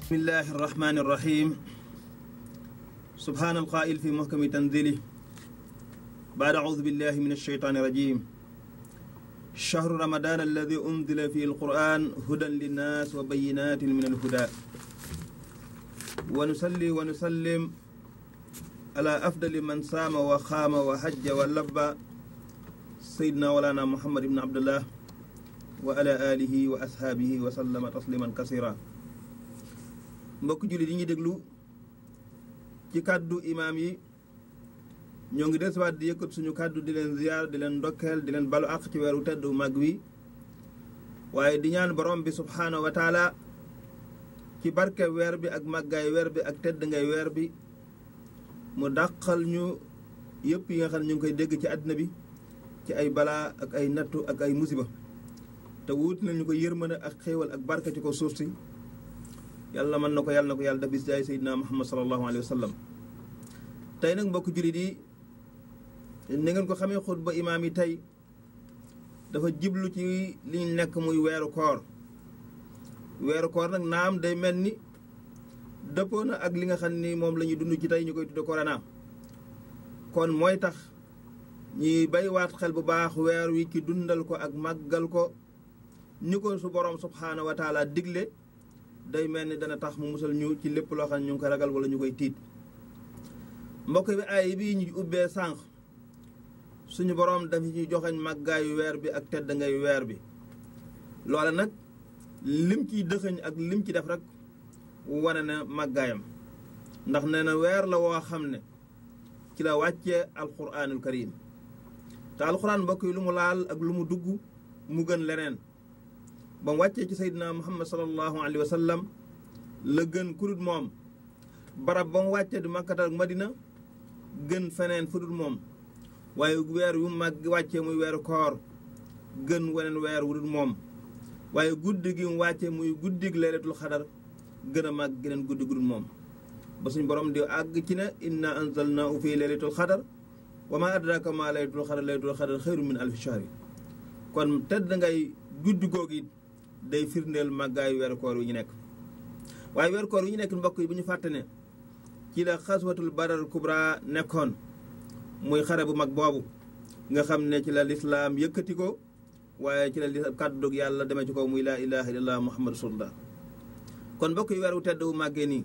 بسم الله الرحمن الرحيم سبحان القائل في محكم تنزيله بعد أعوذ بالله من الشيطان الرجيم شهر رمضان الذي أنزل فيه القرآن هدى للناس وبينات من الهدى ونصلي ونسلم على أفضل من صام وخام وحج ولبى سيدنا ولانا محمد بن عبد الله وعلى آله وأصحابه وسلم تسليما كثيرا mbokk jullit yi ñuy déglu ci kàddu imaam yi ñoo ngi desuwaat di yëkkat suñu kàddu di leen ziyaar di leen ndokkeel di leen balu àq ci weeru tedd mag wi waaye di ñaan borom bi subhaanahu wa taala ci barke weer bi ak màggaay weer bi ak tedd ngay weer bi mu dàqal ñu yëpp yi nga xam ne ñu ngi koy dégg ci àddina bi ci ay balaa ak ay nattu ak ay musiba te wuut nañu ko yërmande ak xéewal ak barke ci ko suuf si yàlla mën na ko yàlla na ko yàlla dabis jaay seydina muhammad sallallahu alayhi wa sallam tey nag mbokk jullit yi ni ngeen ko xamee xutba imaam yi tey dafa jiblu ci li ñu nekk muy weeru koor weeru koor nag naam day mel ni dëppoo na ak li nga xam ni moom la ñuy dund ci tey ñu koy tudde corona kon mooy tax ñuy baywaat xel bu baax weer wi ki dundal ko ak màggal ko ñu ko su borom subhaanahu wa taala digle day mel ni dana tax mu musal ñu ci lépp loo xam ne ñu ngi koy ragal wala ñu koy tiit mbokk bi ay bi ñu ubbee sànq suñu boroom dafa ci joxeñ màggaayu weer bi ak tedd ngay weer bi loola nag lim ciy dëxëñ ak lim ci def rek wane na màggaayam ndax nee na weer la woo xam ne ci la wàccee alquranul karim te alquran mbokk yi lu mu laal ak lu mu dugg mu gën leneen ba mu wàccee ci seydina muhammad sallallahu alayhi wa sallam la gën kurut moom barab ba mu wàccee di makkat ak madina gën feneen fudut moom waaye weer wu mag wàccee muy weeru koor gën weneen weer wu dul moom waaye guddi gi mu wàccee muy guddig laylatul xadar gën a mag geneen guddi gu dul moom ba suñ borom di àgg ci ne inna anzalnaahu fi laylatul xadar wa ma adraka ma laylatul xadar laylatul xadar xayru min alfi shahri kon tedd ngay guddi googu day firndeel màggaayu weeru koor wi ñu nekk waaye weeru koor wi ñu nekk mbokk yi bu ñu fàtte ne ci la xaswatul badar kubra nekkoon muy xare bu mag boobu nga xam ne ci la lislaam yëkkati ko waaye ci la li kàddug yàlla demee ci ko muy laa ilaha illallah muhammad rasulullah kon mbokk yi weer wu tedd wu màggee nii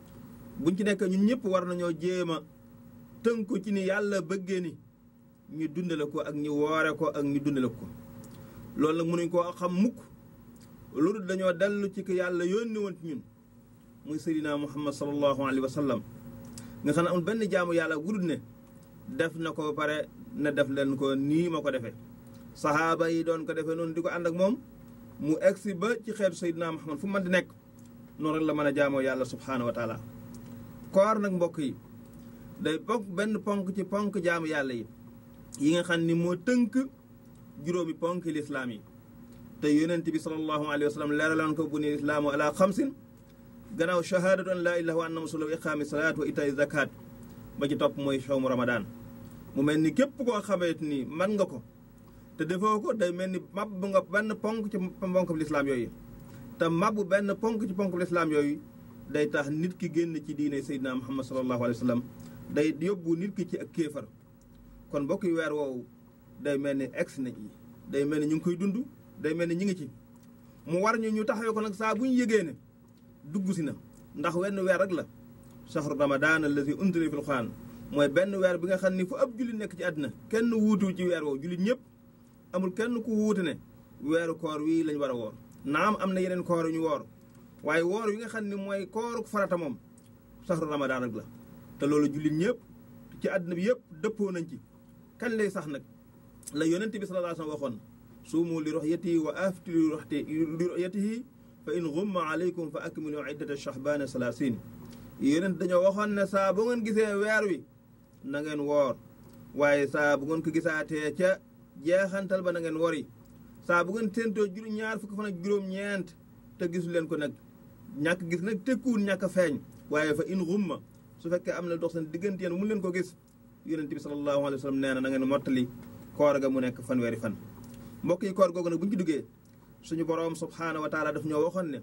buñ ci nekk ñun ñëpp war nañoo jéem a tënku ci ni yàlla bëggee ni ñu dundale ko ak ñu woore ko ak ñu dundale ko loolu nag mënuñ koo xam mukk loolu dañoo dellu ci ko yàlla yónni woon ci ñun muy seydina muhammad sallallahu alayhi wa sallam nga xam ne amul benn jaamu yàlla gudul ne def na ko ba pare ne def leen ko nii ma ko defee sahaaba yi doon ko defee noonu di ko ànd ak moom mu egsi ba ci xeetu seydina muhammad fu man di nekk noonu rek la mën a jaamoo yàlla subhaanahu wa taala koor nag mbokk yi day bokk benn ponk ci ponk jaamu yàlla yi yi nga xam ni moo tënk juróomi ponk lislaam yi te yonent bi sallallahu alayhi wa sallam leeraloon ko bu ni islaamu ala xamsin gannaaw shahadatu an laa ilaha wa anna rasulullah wa iqaami salaat wa itaay zakat ba ci topp mooy shawmu ramadan mu mel ni képp koo xamee ni man nga ko te defoo ko day mel ni mab nga benn ponk ci ponk lislaam yooyu te mab benn ponk ci ponk lislaam yooyu day tax nit ki génn ci diine seydina muhammad sallallahu alayhi wa sallam day yóbbu nit ki ci ak kéefar kon mbokk yi weer woowu day mel ni ex na ci day mel ni ñu ngi koy dund day mel ni ñu ngi ci mu war ñu ñu taxawee ko nag saa bu ñu yëgee ne dugg si na ndax wenn weer rek la shahru ramadan allazi unzila fil qur'an mooy benn weer bi nga xam ni fu ab jullit nekk ci àddina kenn wuutu ci weer woowu jullit ñëpp amul kenn ku wuute ne weeru koor wii lañ war a woor naam am na yeneen koor yu ñu woor waaye woor yi nga xam ne mooy kooru farata moom shahru ramadan rek la te loolu jullit ñëpp ci àddina bi yëpp dëppoo nañ ci kañ lay sax nag la yonent bi sallallahu alayhi wa sallam waxoon suumu li ru'yatihi wa aftiru li ru'yatihi fa in ghumma alaykum fa akmilu iddata shahbana salasin yonent dañoo waxoon ne saa bu ngeen gisee weer wi na ngeen woor waaye saa bu ngeen ko gisaatee ca jeexantal ba na ngeen wori saa bu ngeen séentoo juru ñaar fukki fan ak juróom-ñeent te gisu leen ko nag ñàkk gis nag tekkuwul ñàkk feeñ waaye fa in ghumma su fekkee am na dox seen diggante yéen mun leen ko gis yonent bi sallallahu alayhi wa sallam nee na na ngeen mottali koor ga mu nekk fanweeri fan mbokk yi koor googu nag bu ñu ci duggee suñu boroom subhaanahu wa taala daf ñoo waxoon ne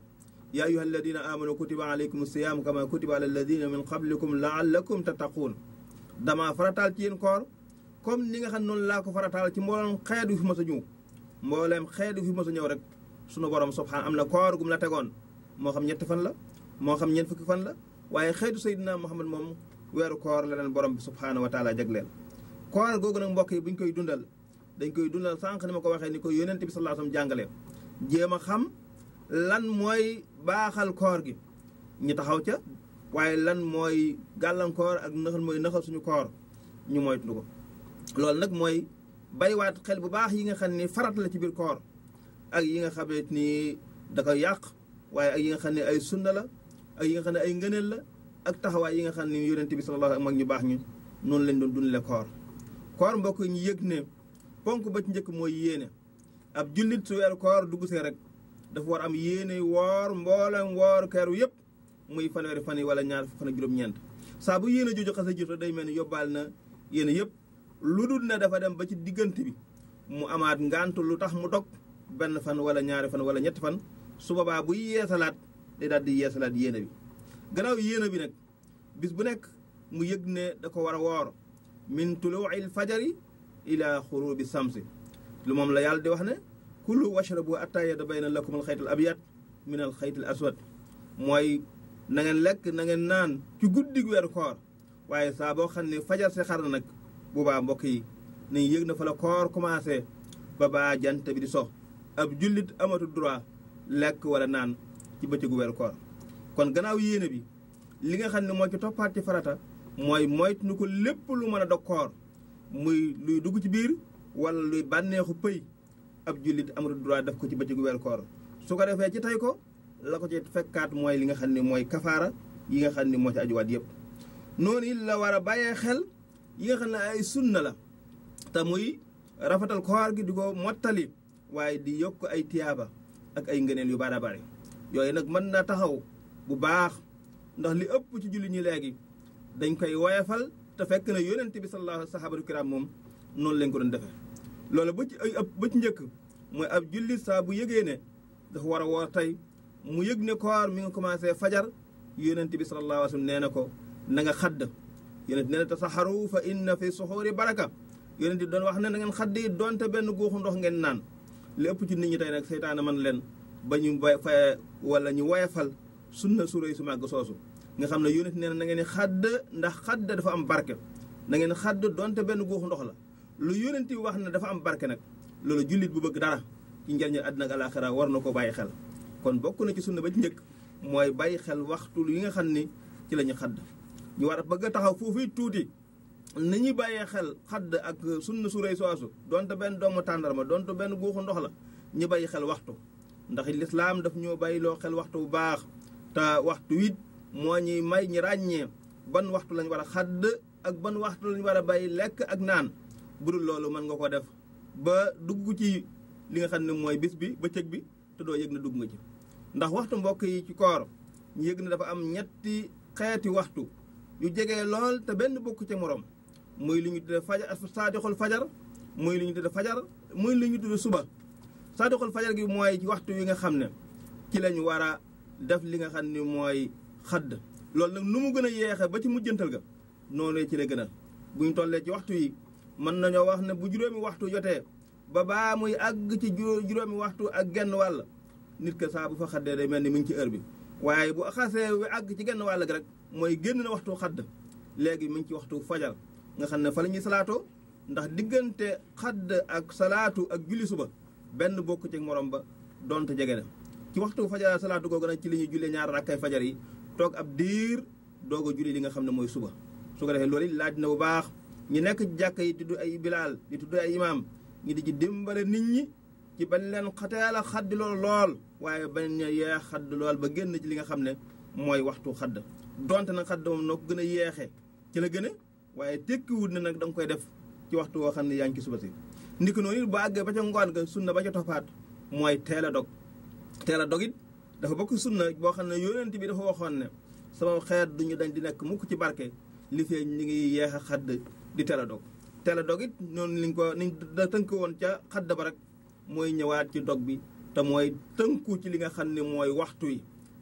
yaa ayuha alladina amanu kutiba alaykum siyaam kama kutiba ala alladina min qablikum laallakum tattaquun dama farataal ci yéen koor comme ni nga xam noonu laa ko farataal ci mboolem xeet yu fi mos a ñëw mbooleem xeet yu fi mos a ñëw rek sunu borom subhaan am na koor gum la tegoon moo xam ñetti fan la moo xam ñeent fukki fan la waaye xeetu Seydina Muhammad moom weeru koor la leen borom bi subhaanahu wa taala jagleel koor googu nag mbokk yi bu ñu koy dundal dañ koy dundal sànq ni ma ko waxee ni ko yonent bi sallallahu alayhi wasallam jàngale jéem a xam lan mooy baaxal koor gi ñu taxaw ca waaye lan mooy gàllankoor ak nëxal mooy nëxal suñu koor ñu moytu ko loolu nag mooy baywaat xel bu baax yi nga xam ni farat la ci biir koor ak yi nga xamee ni da koy yàq waaye ak yi nga xam ne ay sunna la ak yi nga xam ne ay ngëneel la ak taxawaay yi nga xam ne yonent bi sallallahu alayhi wasallam mag ñu baax ñu noonu lañ doon dundale koor koor mbokk ñu yëg ne ponk ba ci njëkk mooy yéene ab jullit su weeru koor dugg see rek dafa war am yéene woor mboolem woor keeru yëpp muy fanweeri fan yi wala ñaar fan ak juróom-ñeent saa bu yéene jooju xas a jëf day mel ni yóbbaal na yéene yëpp lu dul ne dafa dem ba ci diggante bi mu amaat ngant lu tax mu dog benn fan wala ñaari fan wala ñetti fan su boobaa buy yeesalaat day daal di yeesalaat yéene bi gannaaw yéene bi nag bis bu nekk mu yëg ne da ko war a woor min tuluuil fajari ila xurubi samsi lu moom la yàlla di wax ne kulu washrabu atta yatabayyana lakum alxayt al abyad min alxayt al aswad mooy na ngeen lekk na ngeen naan ci guddig weeru koor waaye saa boo xam ne fajar si xar na nag boobaa mbokk yi nañ yëg na fa la koor commencé ba baa jant bi di so ab jullit amatu droit lekk wala naan ci bëccëgu weeru koor kon gannaaw yéene bi li nga xam ne moo ci toppaat ci farata mooy moytu nu ko lépp lu mën a dog koor muy luy dugg ci biir wala luy bànneexu pëy ab jullit amatu droit def ko ci bëccëgu weeru koor su ko defee ci tey ko la ko ci fekkaat mooy li nga xam ne mooy kafaara yi nga xam ne moo ci ajuwaat yëpp noonu it la war a bàyyee xel yi nga xam ne ay sunna la te muy rafetal koor gi di ko mottali waaye di yokk ay tiyaaba ak ay ngëneel yu bari bari yooyu nag mën na taxaw bu baax ndax li ëpp ci jullit ñi léegi dañ koy woyefal te fekk na yonent bi sallallahu alayhi sahabatu kiram moom noonu lañ ko doon defee loolu ba ci ay ëpp ba ci njëkk mooy ab jullit saa bu yëgee ne dafa war a woor tey mu yëg ne koor mi nga commencé fajar yonent bi sallallahu alayhi wasallam nee na ko na nga xadd yonent nee na tasaxaru fa inna fi suxuuri baraka yonent doon wax ne na ngeen xadd yi donte benn guuxu ndox ngeen naan li ëpp ci nit ñi tey nag seytaane man leen ba ñu bay fa wala ñu woyefal sunna su rëy su màgg soosu nga xam ne yonent nee na na ngeen xadd ndax xadd dafa am barke na ngeen xadd donte benn guuxu ndox la lu yonent bi wax ne dafa am barke nag loolu jullit bu bëgg dara ci njëriñu àddina ak alaaxira war na ko bàyyi xel kon bokk na ci sunna ba ci njëkk mooy bàyyi xel waxtu yi nga xam ni ci la ñu xadd ñu war a bëgg a taxaw foofu tuuti ni ñuy bàyyee xel xadd ak sunna su rëy soosu donte benn doomu tàndarma donte benn guuxu ndox la ñu bàyyi xel waxtu ndax lislaam daf ñoo bàyyi loo xel waxtu bu baax te waxtu wit moo ñuy may ñi ràññee ban waxtu lañ war a xadd ak ban waxtu lañ war a bàyyi lekk ak naan bu dul loolu mën nga ko def ba dugg ci li nga xam ne mooy bis bi bëccëg bi te doo yëg na dugg nga ci ndax waxtu mbokk yi ci koor ñu yëg ne dafa am ñetti xeeti waxtu yu jege lool te benn bokk ca morom muy li ñu tudde fajar saadixul fajar muy li ñu tudde fajar muy li ñu tudde suba saadixul fajar gi mooy ci waxtu yi nga xam ne ci lañu war a def li nga xam ne mooy xadd loolu nag nu mu gën a yeexe ba ci mujjantal ga noonu ci la gën a bu ñu tollee ci waxtu yi mën nañoo wax ne bu juróomi waxtu jotee ba baa muy àgg ci juróomi waxtu ak genn wàll nit ka saa bu fa xaddee day mel ni mu ngi ci heure bi waaye bu xasee wi àgg ci genn wàll gi rek mooy génn na waxtu xadd léegi mu ngi ci waxtu fajar nga xam ne fa la ñuy salaatoo ndax diggante xadd ak salaatu ak julli suba benn bokk ci morom ba donte jege na ci waxtu fajar salaatu googu nag ci li ñuy jullee ñaar rakkay fajar yi toog ab diir doog a julli li nga xam ne mooy suba su ko defee loolu it laaj na bu baax ñi nekk ci jàkk yi di tudd ay bilaal di tudd ay imaam ñi di ci dimbale nit ñi ci bañ leen xateel a xaddi lool lool waaye bañ a yeex xadd lool ba génn ci li nga xam ne mooy waxtu xadd donte nag xadd moom noo ko gën a yeexee ci la gën a waaye tekkiwut ne nag da nga koy def ci waxtu woo xam ne yaa ngi ci suba si ndi ko noonu it ba àggee ba ca ngoon ga sunna ba ca toppaat mooy teel a dog teel a dog it dafa bokk sunna boo xam ne yonent bi dafa waxoon ne sama xeet duñu dañ di nekk mukk ci barke li fee ñu ngi yeex a xadd di teel a dog teel a dog it noonu liñ ko niñ da tënk woon ca xadd ba rek mooy ñëwaat ci dog bi te mooy tënku ci li nga xam ne mooy waxtu yi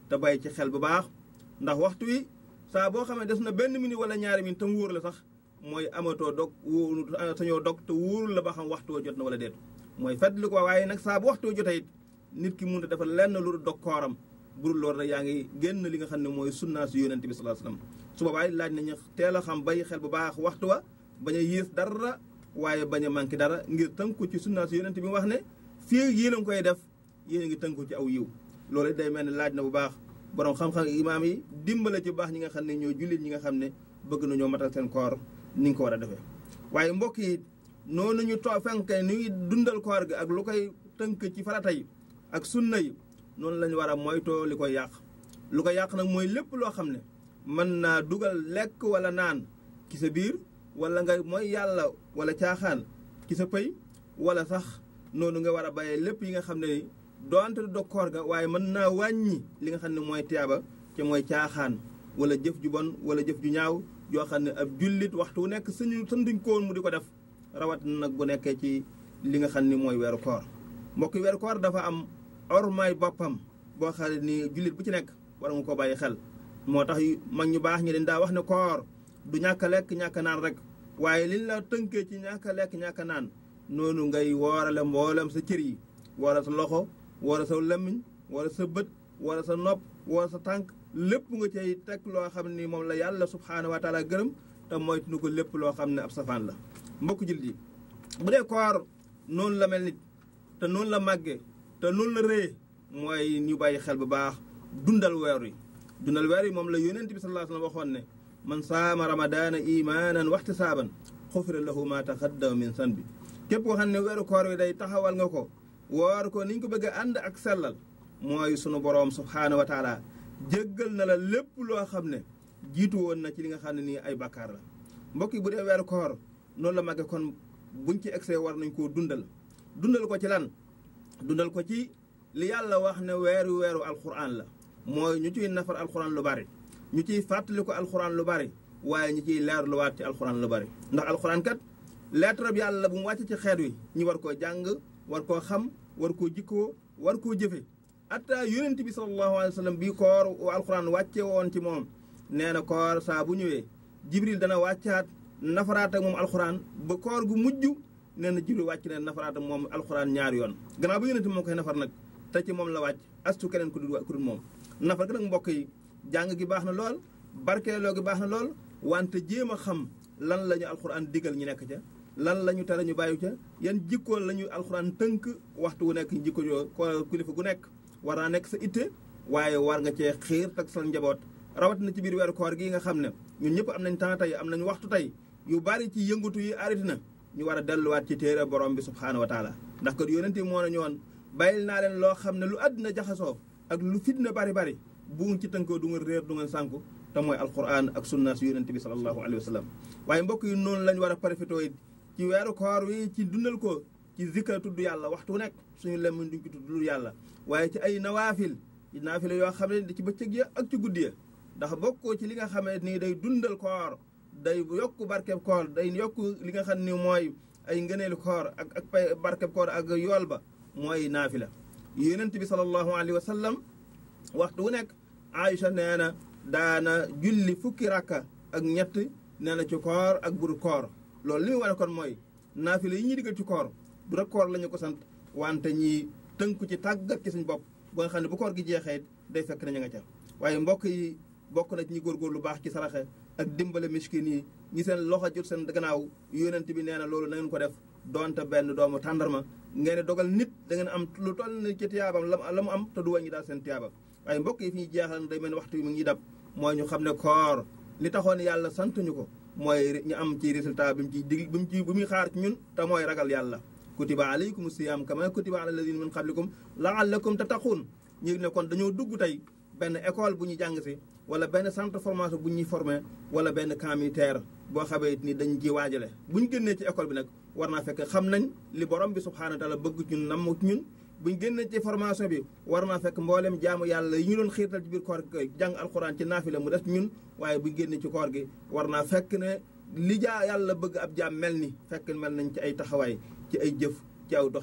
te bàyyi ci xel bu baax ndax waxtu wi saa boo xamee des na benn minute wala ñaari minute tam wóor la sax mooy amatoo dog wóor sañoo dog te wóorul la ba xam waxtu wa jot na wala déet mooy fàttali ko waaye nag saa bu waxtu wa jotee it nit ki mun a dafa lenn lu dog kooram burul loolu rek yaa ngi génn li nga xam ne mooy sunnaa si yonent bi sallallahu alayhi wasallam su boobaa laaj nañu teel a xam bàyyi xel bu baax waxtu wa bañ a yées dara waaye bañ a manqué dara ngir tënku ci sunnaa si yonent bi mu wax ne fii yéen a ngi koy def yéen a ngi tënku ci aw yiw loolu day mel ne laaj na bu baax borom xam-xam imaam yi dimbale ci baax ñi nga xam ne ñoo jullit ñi nga xam ne bëgg nañoo matal seen koor ni nga ko war a defee waaye mbokk yi noonu ñu too fenk ni dundal koor gi ak lu koy tënk ci farata yi ak sunna yi noonu la ñu war a moytoo li koy yàq lu ko yàq nag mooy lépp loo xam ne mën naa dugal lekk wala naan ci sa biir wala nga mooy yàlla wala caaxaan ci sa pëy wala sax noonu nga war a bàyyee lépp yi nga xam ne doonte du dog koor ga waaye mën naa wàññi li nga xam ne mooy tiyaaba te mooy caaxaan wala jëf ju bon wala jëf ju ñaaw yoo xam ne ab jullit waxtu wu nekk suñu sanduñ ko woon mu di ko def rawat nag bu nekkee ci li nga xam ni mooy weeru koor mbokk weeru koor dafa am ormaay boppam boo xam ne ni jullit bu ci nekk war nga ko bàyyi xel moo tax mag ñu baax ñi dañ daa wax ne koor du ñàkk a lekk ñàkk a naan rek waaye liñ la tënkee ci ñàkk a lekk ñàkk a naan noonu ngay woorale mboolem sa cër yi wala sa loxo wala sa lëmmiñ wala sa bët wala sa nopp wala sa tànk lépp nga cay teg loo xam ni moom la yàlla subhaanahu wa taala gërëm te moytu nu ko lépp loo xam ne ab safaan la mbokk jullit yi bu dee koor noonu la mel nit te noonu la màggee te noonu la rëyee mooy ñu bàyyi xel bu baax dundal weer yi dundal weer yi moom la yonent bi sallallahu alayhi wa sallam waxoon ne man saama ramadaana imaanan waxtisaaban xufira lahu ma taqaddama min sanbi képp koo xam ne weeru koor wi day taxawal nga ko woor ko niñ ko bëgg a ànd ak sellal mooy sunu boroom subhaanahu wa taala jéggal na la lépp loo xam ne jiitu woon na ci li nga xam ne nii ay bakkaar la mbokk yi bu dee weeru koor noonu la màgge kon buñ ci egsee war nañ koo dundal dundal ko ci lan dundal ko ci li yàlla wax ne weeru weeru alxuraan la mooy ñu ciy nafar alxuraan lu bari ñu ciy fàttali ko alxuraan lu bari waaye ñu ciy leer lu waat ci alxuraan lu bari ndax alxuraan kat lettre bi yàlla bu mu wàcc ci xeet wi ñu war koo jàng war koo xam war koo jikkoo war koo jëfe atta yonent bi sallallahu alayhi wa sallam bii koor alxuraan wàcce woon ci moom nee na koor saa bu ñëwee jibril dana wàccaat nafaraat ak moom alxuraan ba koor gu mujj nee na jibril wàcc ne nafaraat ak moom alxuraan ñaari yoon gannaaw ba yonent moo koy nafar nag te ci moom la wàcc astu keneen ku dul ku dul moom nafar gi nag mbokk yi jàng gi baax na lool barkeeloo gi baax na lool wante jéem a xam lan la ñu alxuraan digal ñu nekk ca lan la ñu tere ñu bàyyi ca yan jikkoon la ñu alxuraan tënk waxtu wu nekk jikko yoo ko kilifa gu nekk war naa nekk sa itte waaye war nga cee xiir tak sa njaboot rawat na ci biir weeru koor gi nga xam ne ñun ñëpp am nañ temps tey am nañ waxtu tey yu bari ci yëngatu yi arrêté na ñu war a delluwaat ci téere borom bi subhaanahu wa taala ndax kat yonente moo nañu woon bàyyil naa leen loo xam ne lu àddina jaxasoo ak lu fitna bari bari bu ngeen ci tënkoo du ngeen réer du ngeen sànku te mooy alquran ak sunna si yonente bi salallahu alayhi wa sallam waaye mbokk yi noonu lañ war a profité it ci weeru koor wi ci dundal ko ci zikra tudd yàlla waxtu nekk suñu lemmiñ duñ ci tudd lu yàlla waaye ci ay nawaafil ci naafila yoo xam ne ci bëccëg ya ak ci guddi ya ndax bokkoo ci li nga xamee nii day dundal koor day yokk barkeb koor day yokk li nga xam ni mooy ay ngëneelu koor ak ak pay barkeb koor ak yool ba mooy naafila yonent bi sallallahu alayhi wa sallam waxtu wu nekk Aïcha nee na daana julli fukki rakka ak ñett nee na ci koor ak buru koor loolu li mu wane kon mooy naafila yi ñuy diggal ci koor du rek koor la ñu ko sant wante ñi tënku ci tàggat ci suñ bopp ba nga xam ne bu koor gi jeexee day fekk na ña nga ca waaye mbokk yi bokk na ci ñi góorgóor lu baax ci saraxe ak dimbale miskin yi ñi seen loxo jot seen gannaaw yonent bi nee na loolu na ngeen ko def donte benn doomu tàndarma ngeen dogal nit da ngeen am lu toll ni ci tiyaabam la mu am te du wàññi daal seen tiyaaba waaye mbokk yi fi ñu jeexal day mel ni waxtu bi mu ngi dab mooy ñu xam ne koor li taxoon yàlla sant ñu ko mooy ñu am ci résultat bi mu ci dig bi mu ci bi muy xaar ci ñun te mooy ragal yàlla kutiba alaykum siyam kama kutiba ala alladina min qablikum laallakum tattaquun ñu ne kon dañoo dugg tey benn école bu ñu jàng si wala benn centre formation bu ñuy formé wala benn camp militaire boo xamee ni dañ ci waajale bu ñu génnee ci école bi nag war naa fekk xam nañ li borom bi subhaanahu wa taala bëgg ñun namm ñun bu ñu génnee ci formation bi war naa fekk mboolem jaamu yàlla yi ñu doon xiirtal ci biir koor gi jàng alxuraan ci naafila mu des ñun waaye bu ñu génnee ci koor gi war naa fekk ne li jaa yàlla bëgg ab jaam mel ni fekk mel nañ ci ay taxawaay ci ay jëf ci aw doxin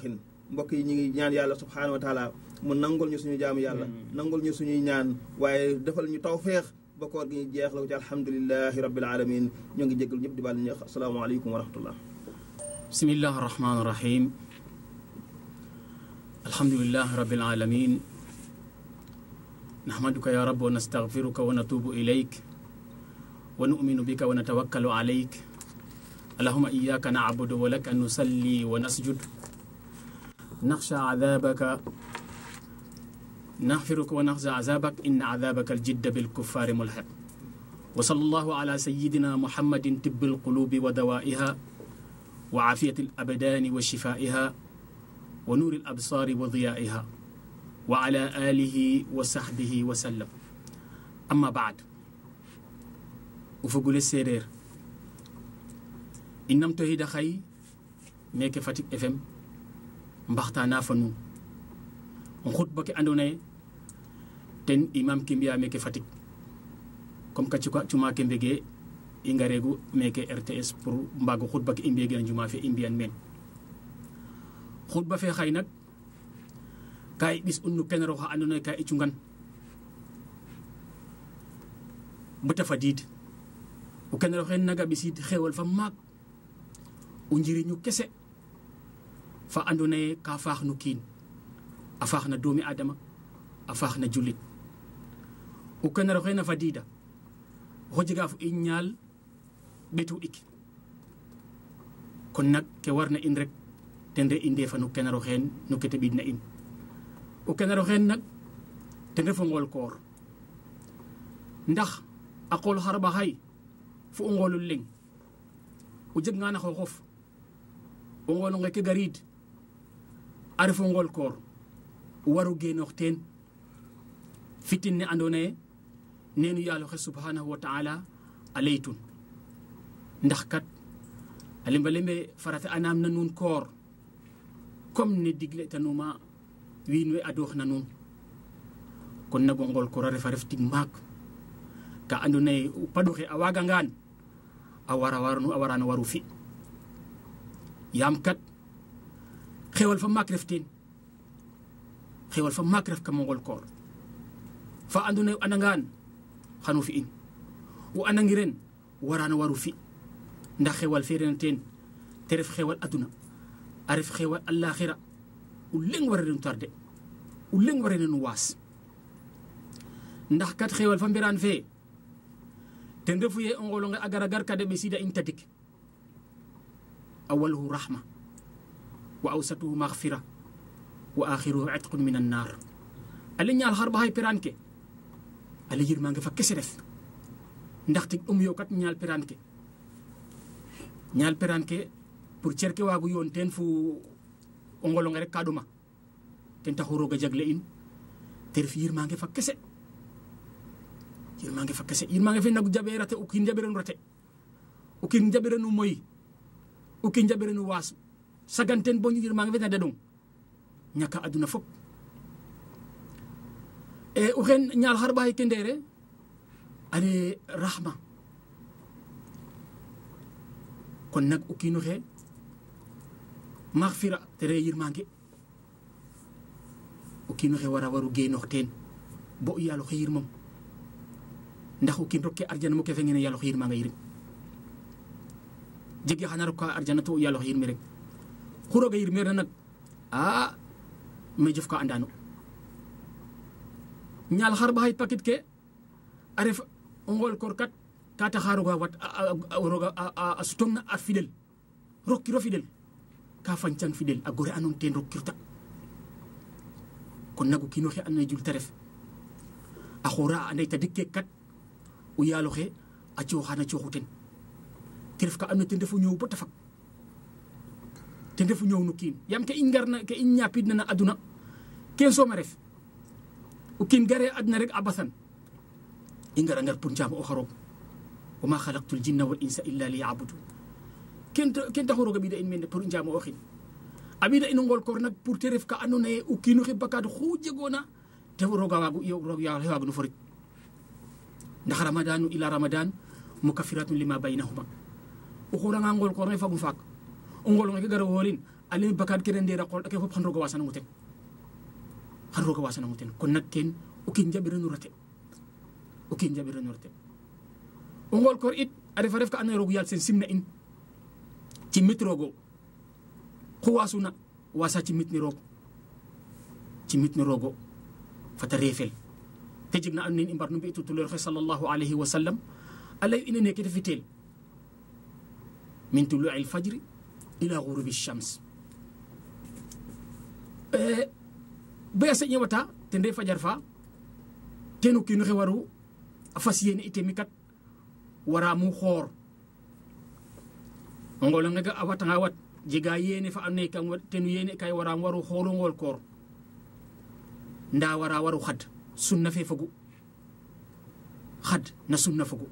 mbokk yi ñu ngi ñaan yàlla subhaanahu wa taala mu nangul ñu suñu jaamu yàlla nangul ñu suñuy ñaan waaye defal ñu tawféex ba koor gi ñu jeex la ko ci alhamdulilahi rabbil alamin ñoo ngi jégal ñëpp di baal ñeex asalaamaaleykum wa rahmatullah bismillahi rahmaani rahim alhamdulilahi rabbil alamin nahmaduka ya rab wa nastaghfiruka wa natubu ilayk wa nu'minu bika wa natawakkalu alayk allahumma iyyaka na'budu wa laka nusalli wa nasjud nakhsha 'adhabaka نغفرك ونخزى عذابك إن عذابك الجد بالكفار ملحق وصلى الله على سيدنا محمد طب القلوب ودوائها وعافية الأبدان وشفائها ونور الأبصار وضيائها وعلى آله وصحبه وسلم أما بعد وفقول السرير إنم تهيد خي ميك فاتيك FM مبختانا فنون خطبة أندوني ten imam kimbiya meke fatick comme ka cuka cuma ke mbege i ngaregu meke rts pour mbago xutba ke i mbiyegena juma fe i mbiyan meen xutba fe xay nak ka i ɓis un no kenero xa ando naye ka i cungan bata fadiid o kenero xe naga ɓisid xewal fa maak o njiriñu kese fa ando naye ka faax no kiin a faax na doomi adama a faax na jullit o kenero xe na fadiida oxo jega fo i ñaal ɓetu ik kon nak ke warna in rek ten re i ndefa no kenero xeen no ke te ɓiidna in o kenero xeen nak ten refu ngool koor ndax a qool xarɓa xay fo o ngoolul leŋ o jeganga na xooxof o ngoolo nge ke gariid a refo ngool koor o waro genoox teen fitin ne andoona ye neenu yaaloxe subhanahu wa taala a leytun ndax kat a lemba lembe farata anaam na nuun koor comme ne digle tanuma wiin we adoox na nuun kon nago ngool koor a refa ref tig maak ka andoona ye o paɗoxe a waagangaan a wara warnu a warano waru fi yaam kat xewal fa maak ref teen xewal fa maak ref kam ngool koor fa andoona ye o andangaan xano fi'in o andangiren warano waru fi ndax xewal fe rena teen te ref xewal aduna a ref xewal alaxira o leŋ wara nu tarde o leŋ wara nu waas ndax kat xewal fa mbiraan fe ten refu ye o ngolonge a gara gar ka de ɓesida in tadik awaluhu rahma wa awsatuhu maghfira wa akhiruhu itqun min annar ale ñaal xar baxay peraan ke ale yirmange fa kese ref ndaxte ɗum yo kat ñaal peraan ke ñaal peraan ke pour cer ke waagu yoon teen fu o ngolonge rek ka ɗoma ten taxu roog a jagle in te ref yirmange fa kese yirmange fa kese yirmange fe nagu jaɓe rate o kiin jaɓirenu rate o kiin jaɓirenu moyi o kiin jaɓirenu waasu sagan ten bo yirmange fe na daɗong ñaka aduna fop e o xen ñaal xar ɓaxay ke ndeere ale rahma kon nag o kiino xe maxfira te re yirmange o kiino xe wara waru genoox teen bo o yaalo xe yirmam ndax o kiin rokke arjana mo ke fengene yaalo xe yirmanga yirim jege xana roka arjana to o yaalo xe yirmi rek xu roga yirmeerna nag a me jof ka andano ñaal xar ɓaxay paquet ke a ref o ngool koor kat ka taxa roga wat roga a sutong na a fidel rokkiro fidel ka fañcang fidel a gore anon ten rokkirta kon nak o kiino xe ando naye jul te ref a xoora a anday tadik ke kat o yaalo xe a cooxana cooxu ten te ref ka ando naye ten refu ñoow bata fag ten refu ñoow no kiin yaam ke i ngarna ke i ñapidna na aduna ken sooma ref o kiin gare adna rek a basan i ngara ngar pour njaamo o xaroog wa ma xalaqtu ljinna wal insa illa li yabudu ken ken taxu roog a ɓida in mene pour i njaamo o xin a ɓida in o ngool koor nak pour te ref ka ando naye o kiino xe bakaad xu jegoona te rooga waagu roog yaxe waagu no forit ndax ramadanu ila ramadan mukafiratun lima baynahuma o xuranga ngool koor nge fagun faak o ngoolonge ke gara woolin alimi bakad kene ndera qol ake fop xan roga wasanango ten xan roga wasanango ten kon nak ken o kiin jaɓirano rate o kiin jaɓirano rate o ngol koor it a refa ref ka andoona ye roog yaal sen simna in cimit roogo xu wasuna wasa cimit ni roog cimit ni roogo fata reefel te jeg na and naye i mbar no mbi tutuloor xe sallallahu alayhi wa sallam a ley ine neke te fitel min tului lfajri ila gurubi shams baya a seƴe wata ten re fajar fa ten o kiino xe waru a fas yene ite mi kat wara mu xoor o ngolo ngega a watanga wat jega yene fa ando naye kam tenu yene kay waram waru xooro ngool koor nda wara waru xad sunna fe fogu xad na sunna fogu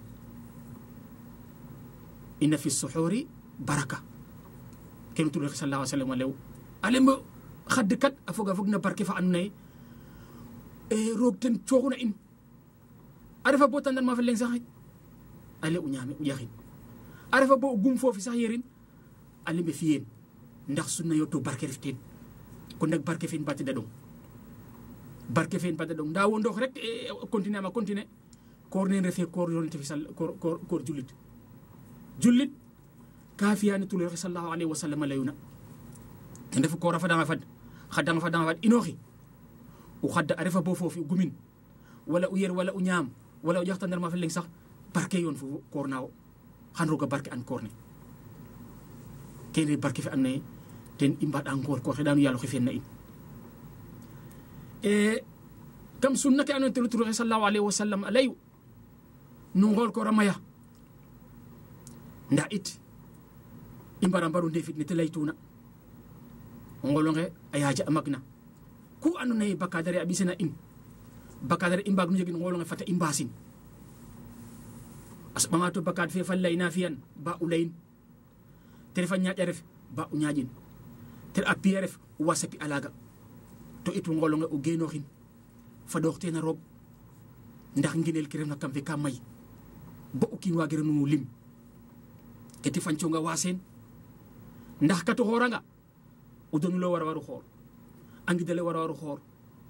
inna fi suxuri baraka kene tur sallallahu alaihi wasallam lew alembo xad kat a foga fog na barke fa ando naye roog ten cooxuna in a refa bo tandan ma fa leng sax ale u ñaame u ƴaxin a refa bo o gum foofi sax yerin a lembe fiyeen ndax sunna yo to barke ref teen kon nak barke fe in ba teda ɗong barke fe in ba teda ɗong nda wo ndox rek continuer ama continuer koor neen refe koor yonente fi sal koor koor jullit jullit ka fiyani tuloxe sallallahu alayhi wa sallam a leyuna ten refu koor a fadanga fad xadanga fadanga fad inooxi o xadda a refa bo foofi o gumin wala o yer wala o ñaam wala o ƴaxtanar ma fa leng sax barke yoon fo koor nawo xan roga barke an koor ne kene barke fe and naye ten i mbaɗa ngoor koor xeɗanu yaalo xe fiyen na in kam sunna ke ando naye tenu turoxe sallallahu alayhi wa sallam a leyu no ngool koor a maya nda it i mbara mbaru ndefit ne te leytuna o ngolonge a yaaja a magna ku ando naye bakadare a ɓisena in bakadare i mbaag no njegin ngolonge fata i mbasin a soɓanga to bakad fe fa leyna fiyan ba o leyin te refa ñaaƴa ref ba o ñaaƴin te a piya ref wasa pi a laga to it wo ngolonge o genoxin fadoox teen a roog ndax nginel ke refna kam fe ka may bo o kiin wagirano lim ke te fanconga wasen ndax kato xooranga o donulo wara waru xoor a ngidale wara waru xoor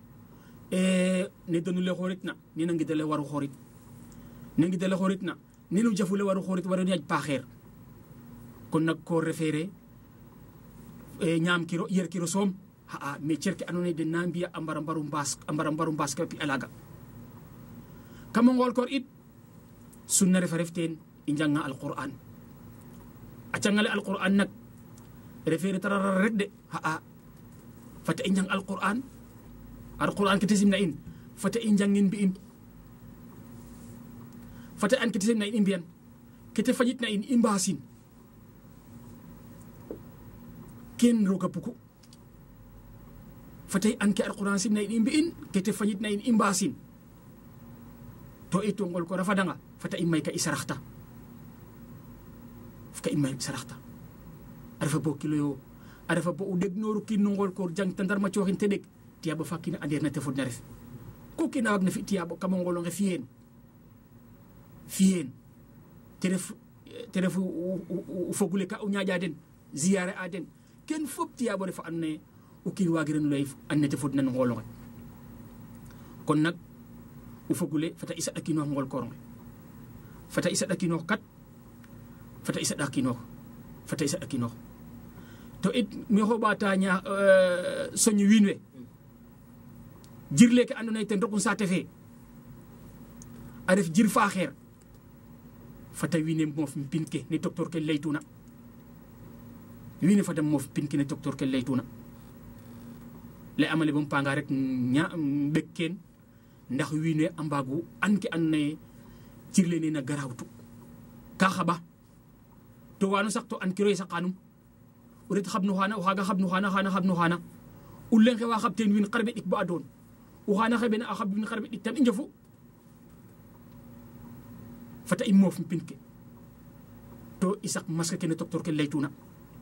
ne donule xooritna nena ngidale waru xoorit ne ngidale xooritna nenu jafule waru xoorit wara ñaaj paaxeer kon nak ko refeere ñaam kiro yer kiro soom xa'a mais cer ke ando naye den na mbiya a mbara mbaru mbaas a mbara mbaru mbaas ka pi a laga kamo ngool koor it sunna refa ref teen i njanga alquran a cangale alquran nak refeere tarara rek de xa'a fata i njang alquran alquran ke te simna in fata i njangin mbi'in fata an ke te simna in i mbiyan ke te fañit na in i mbaasin ken roga bugu fatay an ke alquran simna in i mbi'in ke te fañit na in i mbaasin to i to ngol ko rafadanga fata i may ka i saraxta ka i may saraxta a refa bo kilo yo a refa bo o ɗeg nooru kiin no ngol koor jang tandarma cooxin te ɗeg tiyaɓo fa kiina andeer na te fodna ref ku kiina waag na fi tiyaɓo kamo ngolonge fiyeen fiyeen te ref te ref o fogule ka o ñaaƴa den ziyare a den ken fop tiyaɓo refa and naye o kiin wagiran ley an nete fodna no ngolonge kon nak o fogule fata i saɗakinox ngol koronge fata i saɗakinox kat fata i saɗakinox fata i saɗakinox to it mi xoɓata ña soñ wiin we jirle ke ando naye ten roku saate fe a ref jir faxeer fata wiin we moof pin ke ne docteur ke leytuna wiin we fata moof pin ke ne docteur ke leytuna le amale bom panga rek ña ɓek ken ndax wiin we a mbaagu an ke ando naye jirle nena garawtu ka xaɓa to wano sax to an kiro ye saqanum o ret xabnu xana o xaga xabnu xana xana xabnu xana o leng xe wa xab teen wiin xarɓe ɗik bo a doon o xana xeɓena a xab wiin xarɓe ɗik tam i njofu fata i moof pin ke to i saq masque ke ne docteur ke leytuna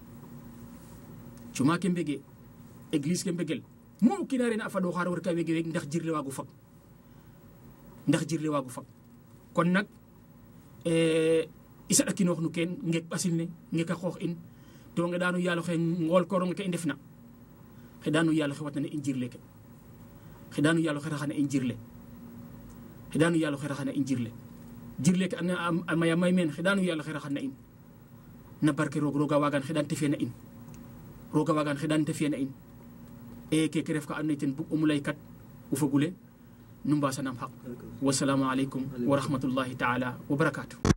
cuma ke mbege église ke mbegel mu o kiina rena a faɗo xaaro rek a wege weg ndax jirle waagu fag ndax jirle waagu fag kon nak i saɗakinoox no keen ngeek ɓasil ne ngeek a qoox in to ngeɗanu yaalo xe ngool koronge ke i ndefna xeɗanu yaalo xe watnana i njirle ke xeɗanu yaalo xe raxana i njirle xeɗanu yaalo xe raxana i njirle jirle ke a maya may meen xeɗanu yaalo xe raxana in na barke roog roga wagan xeɗan te fiya na in roga wagan xeɗan te fiya na in e keke ref ka ando naye ten bug umu lay kat o fogule nu mbasanam xaq wasalamu aleykum wa rahmatullahi taala wa barakatu